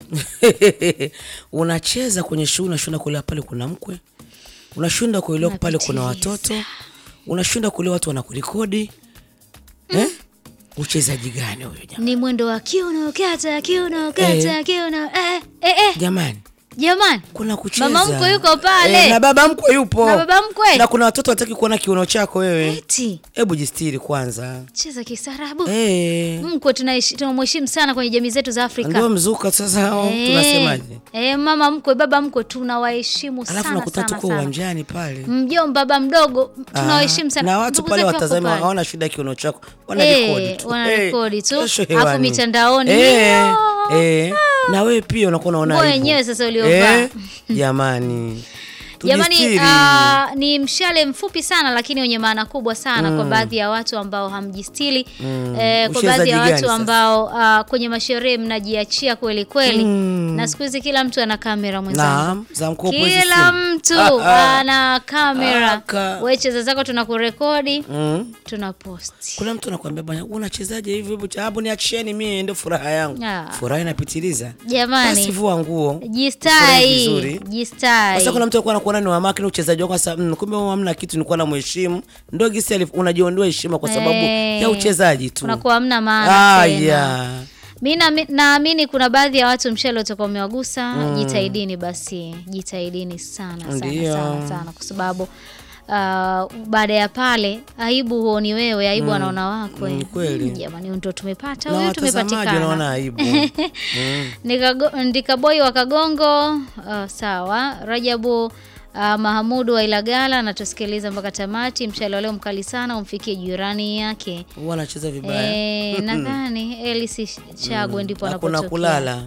unacheza kwenye shule, unashinda kuelewa pale kuna mkwe, unashinda kuelewa pale kuna watoto, unashinda kuelewa watu wanakurekodi eh? Uchezaji gani huyo jamani? Ni mwendo wa kiuno kata kiuno kata Eh. kiuno eh, eh, eh. Jamani, Jamani, kuna kucheza. Mama mkwe yuko pale. Eh, na baba mkwe yupo. Na baba mkwe. Na kuna watoto wataki kuona kiuno chako wewe. eti Hebu jistiri kwanza. cheza kisarabu. Eh. Mkwe tunaishi- tunamheshimu sana kwenye jamii zetu za Afrika. Ndio mzuka sasa hao Eh, tunasemaje? eh, mama mkwe, baba mkwe tunawaheshimu Alafu sana nakuta sana tuko sana. uwanjani pale. Mjomba, baba mdogo tunawaheshimu sana. Na watu Ndugu pale zetu wako watazami pale. hawana shida ya kiuno chako. Wanarekodi Eh, tu. wanarekodi Eh, tu. kesho Alafu hewani. mitandaoni, Eh, ndio. eh. Na wewe pia unakuwa unaona Nguo aibu. yenyewe sasa uliovaa. Eh, Jamani. Jamani, Tujistiri. ah, ni mshale mfupi sana lakini wenye maana kubwa sana kwa baadhi ya watu ambao hamjistili eh, kwa Uchezaji baadhi ya gani watu sasa? ambao ah, kwenye masherehe mnajiachia kweli kweli, na siku hizi kila mtu ana kamera mwenzangu. Naam, za mkopo hizi Kila simu. mtu Ah, ah. ana kamera. Aka. Wewe cheza zako, tunakurekodi Mm. tunaposti. Kuna mtu anakuambia bwana, unachezaje hivi hivi? Hapo niachieni mimi ndio furaha yangu. Ah. Furaha inapitiliza. Basi Jamani, vua nguo. Ufurahi jistai, vizuri. jistai. Sasa kuna mtu alikuwa anakuona ni wamaki na uchezaji wako sasa, mm, kumbe wewe hamna kitu, nilikuwa namheshimu. Ndio gisi alif- unajiondoa heshima kwa sababu Eh, ya uchezaji tu. Unakuwa hamna maana Ah, tena. yeah. Mi naami- naamini kuna baadhi ya watu mshale utakuwa umewagusa. Jitahidini basi, jitahidini sana sana Ndio. sana sana, kwa sababu uh, baada ya pale aibu huoni wewe, aibu anaona wakwe. Mm, kweli. Mm, Jamani, ndo tumepata Na huyu, watazamaji tumepatikana. wanaona aibu. Mm. Ndikago- Ndikaboi wa Kagongo uh, sawa. Rajabu uh, Mahamudu wa Ilagala anatusikiliza mpaka tamati. Mshale wa leo mkali sana, umfikie jirani yake. Huwa anacheza vibaya. Eh, nadhani Elisi Chagwe ndipo Hakuna anapotokea. kulala.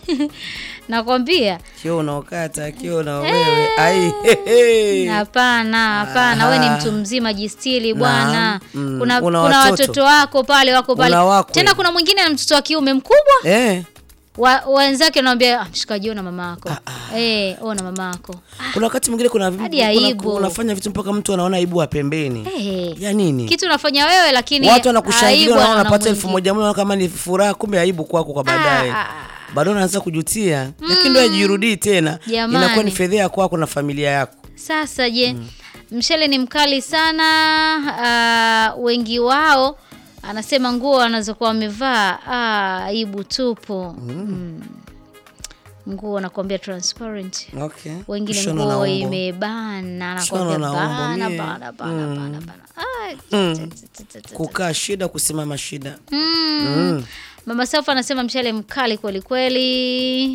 Nakwambia Kio unaokata, kio una wewe. Ai. he, he. hapana, hapana, we ni mtu mzima, jistili bwana. Naam, mm, Kuna, una kuna watoto. watoto wako pale wako pale Una wakwe. tena, kuna mwingine na mtoto wa kiume mkubwa Eh. wa, wenzake wanamwambia ah, mshikaji, ona mama yako eh, ona mama yako Kuna wakati mwingine kuna, Hadi kuna aibu. unafanya vitu mpaka mtu anaona aibu wa pembeni. eh, Ya nini? kitu unafanya wewe, lakini Watu wanakushangilia aibu unaona anaona unapata elfu mwingine. moja moja kama ni furaha, kumbe aibu kwako kwa baadaye. Ah, ah, Bado unaanza kujutia, lakini ndio ajirudii tena, Jamani. inakuwa ni fedheha kwako na familia yako. Sasa je, mshale ni mkali sana. Uh, wengi wao anasema nguo wanazokuwa wamevaa ah, aibu tupu. Mm. Nguo nakwambia transparent, Okay. wengine Mshono na nguo umbo. imebana, Mshono nakwambia na umbo, bana mie. bana bana bana bana. Ah, Mm. t- t- t- t- t- Kukaa shida, kusimama shida. Mm. Mama Safa anasema mshale mkali kweli kweli.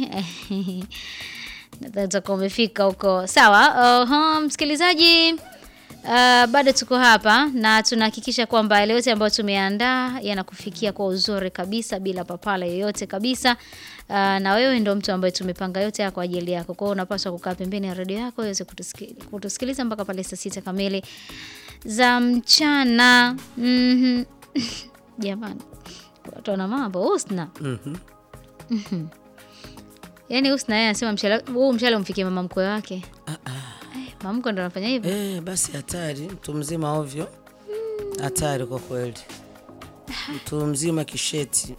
Nadhani utakuwa umefika huko. Sawa. Uh, msikilizaji Uh, bado tuko hapa na tunahakikisha kwamba yale yote ambayo tumeandaa yanakufikia kwa uzuri kabisa bila papala yoyote kabisa. Uh, na wewe ndo mtu ambaye tumepanga yote haya kwa ajili yako. Kwa hiyo unapaswa kukaa pembeni ya redio yako uweze kutusiki- kutusikiliza mpaka pale saa sita kamili za mchana. Mhm. Jamani, watu wana mambo. Husna, Mhm. yaani Husna yeye anasema mshale huu mshale umfikie mama mkwe wake. Eh, mama mkwe ndo anafanya hivyo. Eh, basi hatari, mtu mzima ovyo. Hatari kwa kweli. Mtu mzima kisheti.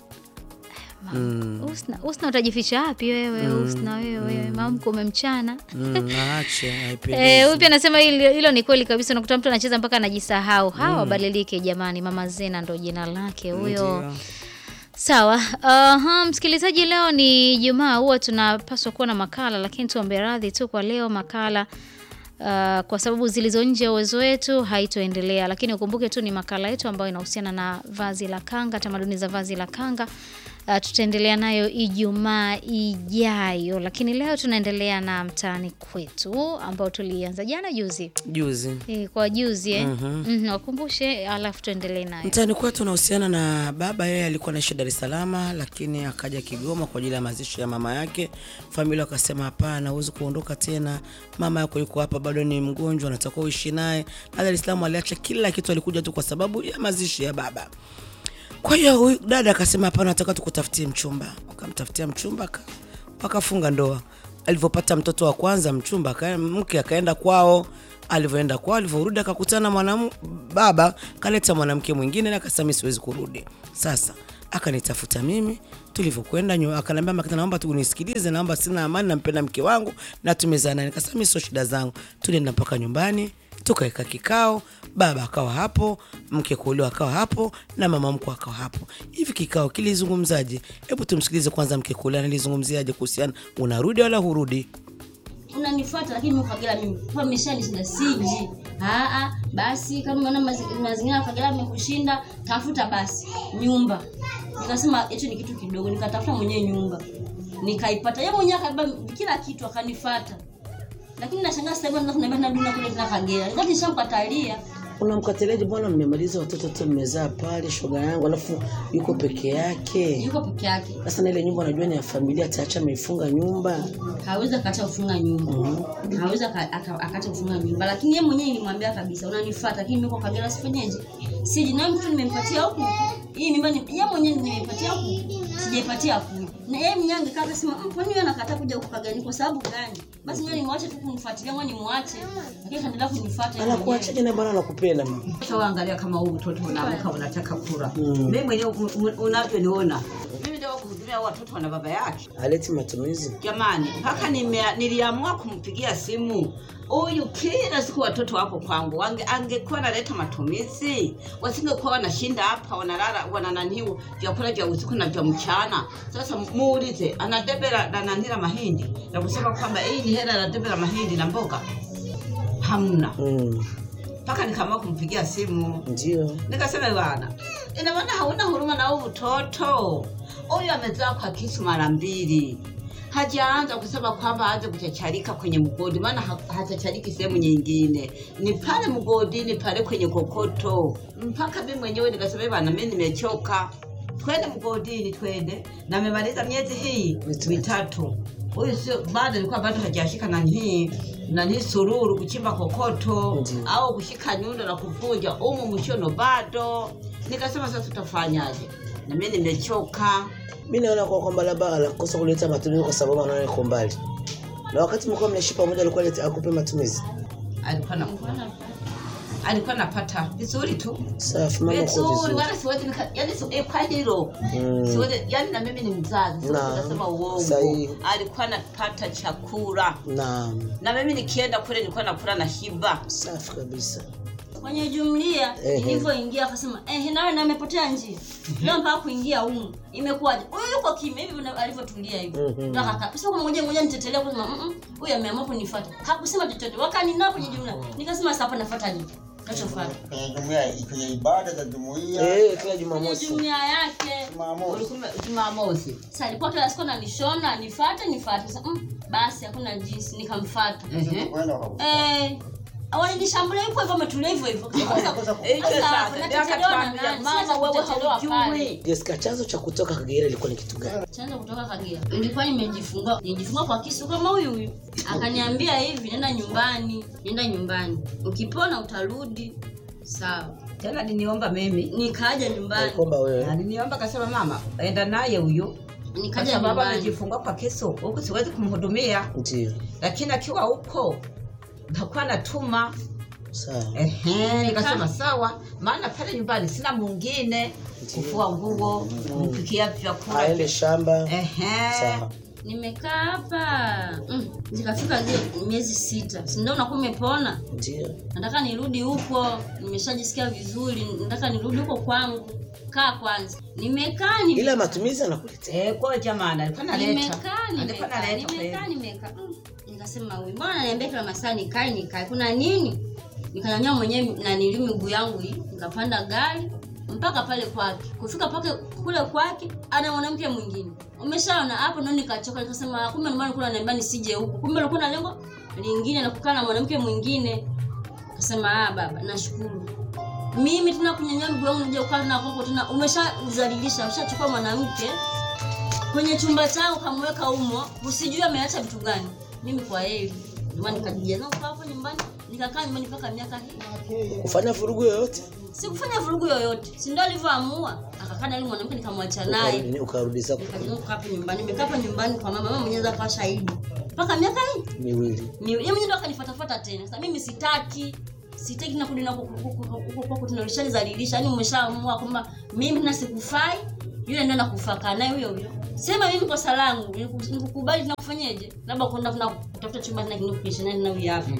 Husna, Husna utajificha wapi wewe? Husna wewe, mama mkwe umemchana. Mm, naache, Eh, haipendezi. huyu pia anasema hilo, hilo ni kweli kabisa. Unakuta mtu anacheza mpaka anajisahau. Hawa wabadilike jamani. Mama Zena ndo jina lake huyo. Ndio. Sawa. Aha, msikilizaji, leo ni Jumaa, huwa tunapaswa kuwa na makala, lakini tuombe radhi tu kwa leo makala uh, kwa sababu zilizo nje ya uwezo wetu haitoendelea, lakini ukumbuke tu ni makala yetu ambayo inahusiana na vazi la kanga, tamaduni za vazi la kanga. Uh, tutaendelea nayo Ijumaa ijayo, lakini leo tunaendelea na mtaani kwetu ambao tulianza jana juzi Juzi. e, kwa juzi eh? Mhm, wakumbushe, alafu tuendelee nayo. Mtaani kwetu unahusiana na baba, yeye alikuwa anaishi Dar es Salaam, lakini akaja Kigoma kwa ajili ya mazishi ya mama yake. Familia wakasema hapana, huwezi kuondoka tena, mama yako yuko hapa, bado ni mgonjwa, natakiwa uishi naye. Na Dar es Salaam aliacha kila kitu, alikuja tu kwa sababu ya mazishi ya baba. Kwa hiyo huyu dada akasema hapana, nataka tukutafutie mchumba. Wakamtafutia mchumba, aka- wakafunga ndoa. Alivyopata mtoto wa kwanza, mchumba aka- mke akaenda kwao. Alivyoenda kwao, alivyorudi akakutana mwanam baba kaleta mwanamke mwingine, na akasema mimi siwezi kurudi. Sasa akanitafuta mimi, tulivyokwenda nyu- akaniambia makita naomba tu unisikilize naomba sina amani nampenda mke wangu na tumezana nikasema mimi sio shida zangu tulienda mpaka nyumbani tukaweka kikao baba akawa hapo mke kuolewa akawa hapo na mama mkwe akawa hapo hivi kikao kilizungumzaje hebu tumsikilize kwanza mke kuolewa nilizungumziaje kuhusiana unarudi wala hurudi unanifuata lakini mimi Kagera mimi kwa meshanishinda siji. Aa, basi kama unaona mazi- mazingira ya Kagera yamekushinda, tafuta basi nyumba. Nikasema hicho ni kitu kidogo, nikatafuta mwenyewe nyumba. Nikaipata. Yeye mwenyewe akabeba kila kitu akanifuata. Lakini nashangaa sasa hivi anaanza kuniambia narudi na kule tena Kagera. Wakati nishamkatalia. unamkatiliaje bwana mmemaliza watoto tu mmezaa pale shoga yangu alafu yuko peke yake Yuko peke yake. sasa na ile nyumba unajua ni ya familia taacha ameifunga nyumba hawezi akaacha kufunga nyumba hawezi aka- aka- akaacha kufunga nyumba lakini yeye mwenyewe nilimwambia kabisa unanifuata lakini mimi kwa Kagera sifanyeje siji na mtu nimempatia huku hii mimba ni yeye mwenyewe nimempatia huku sijaipatia huku na yeye mwenyewe angekaa akasema "Mm, kwani wewe anakataa kuja huku Kagera ni kwa sababu gani basi mimi nimwache tu kunifuatilia mwa nimwache lakini kaendelea kunifuata yeye mwenyewe. anakuachaje na bwana anakupenda mama Sasa angalia kama huu mtoto unaamka unataka kula. Mimi mwenyewe u- u- unavyoniona. Mimi ndio kuhudumia watoto wana baba yake. aleti matumizi Jamani, mpaka nime- niliamua kumpigia simu huyu kila siku watoto wapo kwangu, Ange- angekuwa naleta matumizi, wasingekuwa wanashinda hapa wanalala wanananiu vyakula vya usiku na vya mchana. Sasa muulize, anadebera nananila mahindi na kusema kwamba hii ni hela anadebera mahindi na mboga, hamna. mm. Mpaka nikaamua kumpigia simu ndio nikasema bwana, ina maana hauna huruma na huyu mtoto huyu. Amezaa kwa kisu mara mbili, hajaanza kusema kwamba aanze kuchacharika kwenye mgodi, maana ha- hachachariki sehemu nyingine, ni pale mgodini pale kwenye kokoto. Mpaka mimi mwenyewe nikasema bwana, mimi nimechoka, twende mgodini, twende. Na amemaliza miezi hii Mitatu. mitatu, huyu sio bado, alikuwa bado hajashika nani nani sururu kuchimba kokoto Ndiyo. au kushika nyundo na kuvuja umu mshono bado. Nikasema sasa tutafanyaje? Na mimi nimechoka. mi naona kwa kwamba labda anakosa kuleta matumizi kwa sababu anaona iko mbali na wakati mlikuwa mnaishi pamoja alikuwa alete- akupe matumizi Alikuwa na alikuwa napata vizuri tu safi mama uko vizuri, vizuri wala siwezi nika, yani si, eh, kwa hilo Mm. siwezi, yani na mimi ni mzazi, siwezi Na, kusema uongo. sahihi. Alikuwa napata chakula naam na mimi nikienda kule nilikuwa nakula na shiba. safi kabisa kwenye jumlia Ehe. ilivyoingia akasema eh, nawe na amepotea njia leo mpaka kuingia humu imekuwaje huyu yuko kimya hivi vile alivyotulia hivi Mhm. ndo akakaa sasa kwa ngoja ngoja nitetelea kusema "Mm, mm, huyu ameamua kunifuata hakusema chochote wakanina kwenye jumla nikasema sasa hapa nafuata nini nachofuata kwenye jumuiya kwenye ibada za jumuiya eh kila kwenye jumamosi jumlia yake Jumamosi. Ulikuwa Jumamosi. sasa alikuwa kila siku ananishona nifuate nifuate sasa mm, basi hakuna jinsi nikamfuata Ehe. kwenda kwa eh walinishambulia hivyo hivyo ametulia hivyo hivyo Hicho sasa, ndio akatuambia, mama wewe haujui. Jessica chanzo cha kutoka Kagera ilikuwa ni kitu gani chanzo kutoka Kagera. Nilikuwa nimejifungua, nijifungua kwa kisu kama huyu huyu. Akaniambia hivi, nenda nyumbani, nenda nyumbani. Ukipona utarudi. Sawa. Tena niniomba mimi Nikaja nyumbani. kwamba wewe aliniomba kasema, mama enda naye huyo, kwa Nikaja sababu nyumbani. amejifungua kwa kisu, huku siwezi kumhudumia, ndio lakini akiwa huko ntakuwa natuma. sawa Ehe, nikasema sawa, maana pale nyumbani sina mwingine kufua nguo, kumpikia vyakula. aende shamba Ehe, sawa Nimekaa hapa. Mm, zikafika zile miezi sita. Si ndio unakuwa umepona? ndio Nataka nirudi huko. Nimeshajisikia vizuri. Nataka nirudi huko kwangu. Kaa kwanza. Nimekaa nimekaa. ila matumizi anakuletea eh, kwa jamani, alikuwa naleta, nimekaa alikuwa nimekaa naleta nimekaa kweli. nimekaa Mm. nikasema huyu mbona ananiambia kila masaa nikae nikae kuna nini nikanyanyua mwenyewe na nili miguu yangu hii nikapanda gari mpaka pale kwake kufika pake kule kwake ana mwanamke mwingine umeshaona hapo ndo nikachoka nikasema kumbe ndio maana kuna ananiambia nisije huku kumbe ulikuwa na lengo lingine la kukaa na mwanamke mwingine akasema ah baba nashukuru mimi tena kunyanyua miguu yangu nije kukaa na kwako tena umeshazalilisha ushachukua mwanamke kwenye chumba changu kamweka umo usijui ameacha vitu gani mimi kwa heri ndio maana nikajijaza kukaa hapo nyumbani nikakaa nyumbani mpaka miaka hii kufanya vurugu yoyote sikufanya vurugu yoyote si ndio alivyoamua akakaa na yule mwanamke nikamwacha naye Ukarudi- ukarudi zako nikajiunga kukaa hapo nyumbani nimekaa hapo nyumbani kwa mama mama mwenyewe akawa shahidi mpaka miaka hii miwili Ni- yeye mwenyewe ndo akanifuatafuata tena sasa mimi sitaki sitaki na kurudi na huko huko kwako tena ulishalizalilisha yani umeshaamua kwamba mimi tena sikufai yule ndo nakufaka naye huyo huyo sema mimi kosa langu niku- nikukubali tunakufanyeje labda kwenda kuna kutafuta chumba tena kinikupisha nani na huyu hapa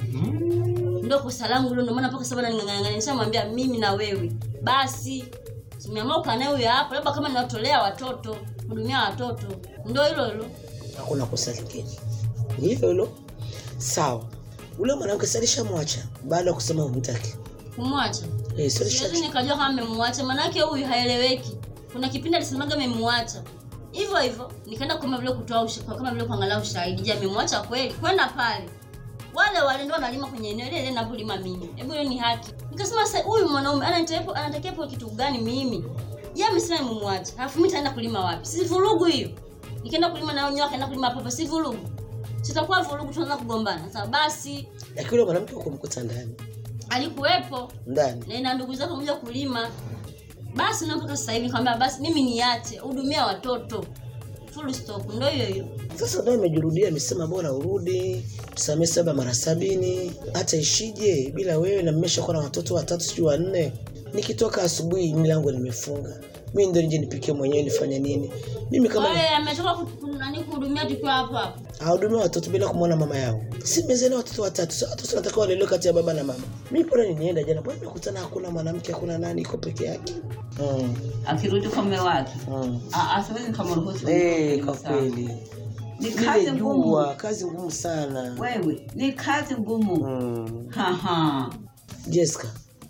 ndio kosa langu hilo ndio maana mpaka sasa ningangania nishamwambia mimi na wewe basi tumeamua kukaa naye huyo hapa labda kama niwatolea watoto hudumia watoto ndio hilo hilo hakuna kosa lingine ni hilo hilo sawa ule mwanamke salishamwacha baada ya kusema humtaki kumwacha eh, siwezi salisha nikajua kama amemwacha manake huyu haeleweki kuna kipindi alisemaga amemwacha hivyo hivyo nikaenda kama vile kutoa usha- kama vile kuangalia ushahidi je amemwacha kweli kwenda pale wale wale ndio wanalima kwenye eneo ile ile ninavyolima mimi hebu hiyo ni haki nikasema sasa huyu mwanaume anatakiwa anatakiwa kwa kitu gani mimi yeye amesema nimemwacha alafu mimi nitaenda kulima wapi si vurugu hiyo nikaenda kulima na wenyewe akaenda kulima hapa hapa si vurugu sitakuwa vurugu tunaanza kugombana sasa basi lakini ule mwanamke ukumkuta ndani alikuwepo ndani na ina ndugu zake moja kulima basi na mpaka sasa hivi nikamwambia basi mimi niache hudumia watoto full stop ndio hiyo hiyo sasa ndio amejirudia amesema bora urudi tusamee saba mara sabini hata ishije bila wewe na mmeshakuwa na watoto watatu sijui wanne nikitoka asubuhi milango nimefunga mi ndo nije nipikie mwenyewe nifanye nini mimi kama Wewe ametoka ku- ku- nani kuhudumia tukiwa hapo hapo ahudumia watoto bila kumwona mama yao si mezena watoto watatu Sasa watoto natakiwa walelewe kati ya baba na mama mi pora ninienda jana bwana nimekutana hakuna mwanamke hakuna nani iko peke yake mm. akirudi kwa mume wake mm. Ah, ah, siwezi nikamruhusu Eh, kwa sana. kweli ni kazi lile ngumu jua kazi ngumu sana wewe ni kazi ngumu mm. Haha. Jessica,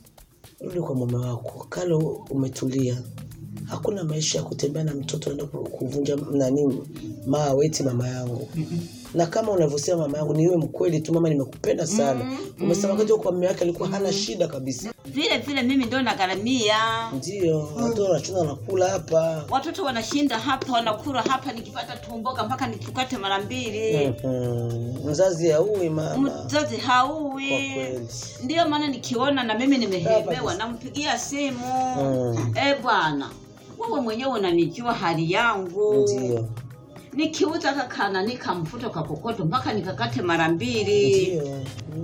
rudi kwa mume wako. Kale umetulia, hakuna maisha ya kutembea na mtoto naenda ku- kuvunja nani maa weti mama yangu. Na kama unavyosema mama yangu, niwe mkweli tu, mama, nimekupenda sana. Umesema wakati huo kwa mume wake alikuwa hana shida kabisa. vile vile mimi ndo nagharamia Ndio watoto wanachuna wanakula hapa. watoto wanashinda hapa wanakula hapa nikipata tumboga mpaka nikikate mara mbili Mhm. Mzazi haui mama, mzazi kwa hauwi kweli. ndiyo maana nikiona na mimi nimehemewa Hapa nampigia simu Mm. e bwana wewe mwenyewe unanijua hali yangu Ndio, nikiuza kakana nikamfuta kwa kokoto mpaka nikakate mara mbili ndio.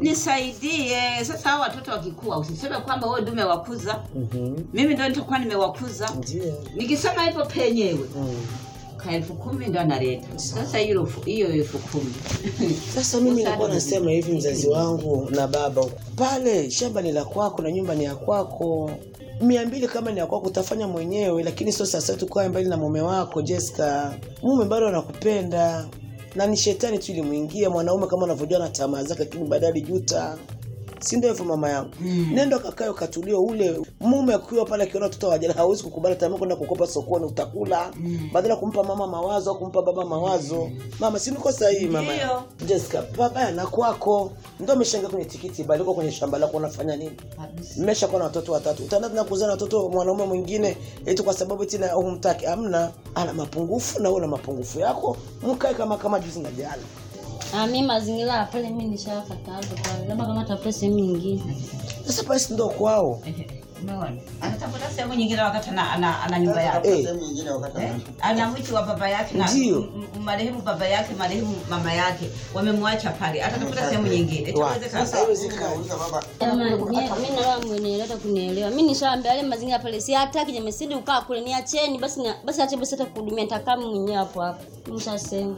nisaidie sasa hao watoto wakikua usiseme kwamba wewe ndio umewakuza Mhm. mimi ndio nitakuwa nimewakuza Ndio. nikisema hivyo penyewe Mm. ka elfu kumi ndo analeta sasa hiyo elfu- hiyo elfu kumi Sasa mimi nilikuwa nasema hivi, mzazi wangu na baba, pale shamba ni la kwako na nyumba ni ya kwako. mia mbili kama ni ya kwako utafanya mwenyewe, lakini sio sasa tukae mbali na mume wako Jessica. Mume bado anakupenda na ni shetani tu ilimwingia mwanaume, kama unavyojua na tamaa zake, lakini baadaye alijuta si ndio hivyo mama yangu mm. nenda kakae ukatulia ule mume akiwa pale akiona watoto wajana hawezi kukubali tamaa kwenda kukopa sokoni utakula mm. badala ya kumpa mama mawazo au kumpa baba mawazo mama si niko sahihi mama Ndio. Jessica baba na kwako ndio umeshangaa kwenye tikiti bali uko kwenye shamba lako unafanya nini mmeshakuwa na watoto watatu utaenda tena kuzaa na watoto mwanaume mwingine eti kwa sababu eti na humtaki amna ana mapungufu na wewe una mapungufu yako mkae kama kama juzi na jana Ah, mi mazingira ya pale mi nishakataza pale, labda kama tafuta sehemu nyingine. sasa pale si ndio kwao Umeona? Anatafuta sehemu nyingine wakati ana, ana, ana nyumba yake. Eh. sehemu nyingine wakati Eh? ana- Ana mwiti wa baba yake na Ndio. m- m- marehemu baba yake, marehemu mama yake wamemwacha pale, atatafuta sehemu nyingine. Wa. Itawezekana? Sasa haiwezekani. Nauliza baba Jamani, mi mi naona mwenyewe hata kunielewa. Mi nishaambia yale mazingira pale si hataki jamani, sidi ukaa kule niacheni basi na, basi ache basi hata kuhudumia nitakaa mimi mwenyewe hapo hapo. Nishasema.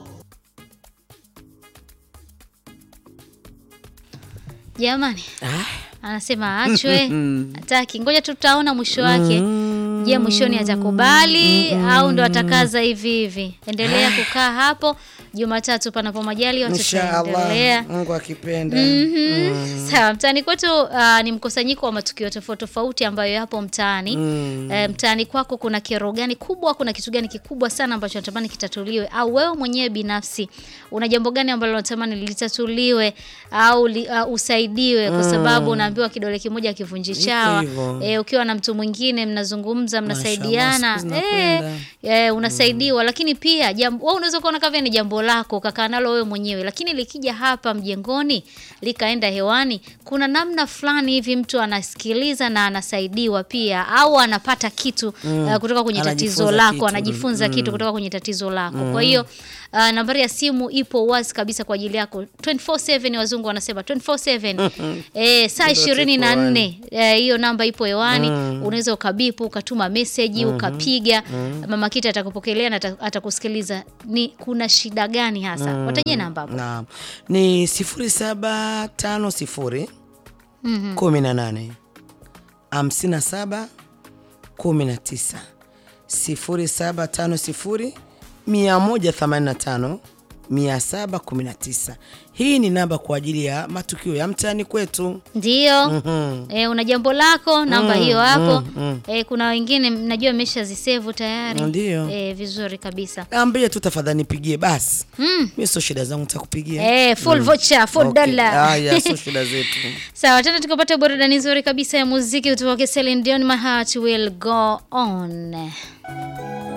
jamani ah. anasema aachwe hataki ngoja tu tutaona mwisho wake je mwishoni atakubali au ndo atakaza hivi hivi endelea kukaa hapo jumatatu panapo majali tutaendelea mungu akipenda Mhm. sawa mtaani kwetu uh, ni mkusanyiko wa matukio tofauti tofauti ambayo yapo mtaani Mm. Eh, mtaani kwako kuna kero gani kubwa kuna kitu gani kikubwa sana ambacho natamani kitatuliwe au wewe mwenyewe binafsi una jambo gani ambalo unatamani litatuliwe au li, uh, usaidiwe kwa sababu unaambiwa kidole kimoja kivunji chawa hivyo. eh, ukiwa na mtu mwingine mnazungumza mnasaidiana siku zinakwenda. eh, eh, unasaidiwa lakini pia jambo wewe unaweza kuona kama ni jambo lako ukakaa nalo wewe mwenyewe lakini likija hapa mjengoni likaenda hewani kuna namna fulani hivi mtu anasikiliza na anasaidiwa pia au anapata kitu mm. uh, kutoka kwenye tatizo Anajifunza lako kitu. anajifunza kitu kutoka kwenye tatizo lako kwa hiyo Uh, nambari ya simu ipo wazi kabisa kwa ajili yako 24/7 wazungu wanasema 24/7 eh, saa Ndio ishirini na tuko nne eh, hiyo namba ipo hewani unaweza ukabipu ukatuma meseji ukapiga mama kita atakupokelea na ata- atakusikiliza ni kuna shida gani hasa watajie namba hapo Naam. Ni sifuri saba tano sifuri Mhm. kumi na nane hamsini na saba kumi na tisa sifuri saba tano sifuri mia moja themanini na tano mia saba kumi na tisa. Hii ni namba kwa ajili ya matukio ya mtaani kwetu. Ndio. Mhm. Eh, una jambo lako namba Mm, hiyo hapo. mm, mm. Eh, kuna wengine najua mmeshazisevu tayari. Ndio. Eh, vizuri kabisa. Ambie tu tafadhali nipigie basi. Mm. Mimi sio shida zangu nitakupigia. Eh, full voucher, full Okay. dollar. Haya, sio shida zetu. Sawa, tena tukapata burudani nzuri kabisa ya muziki kutoka Celine Dion, My Heart Will Go On.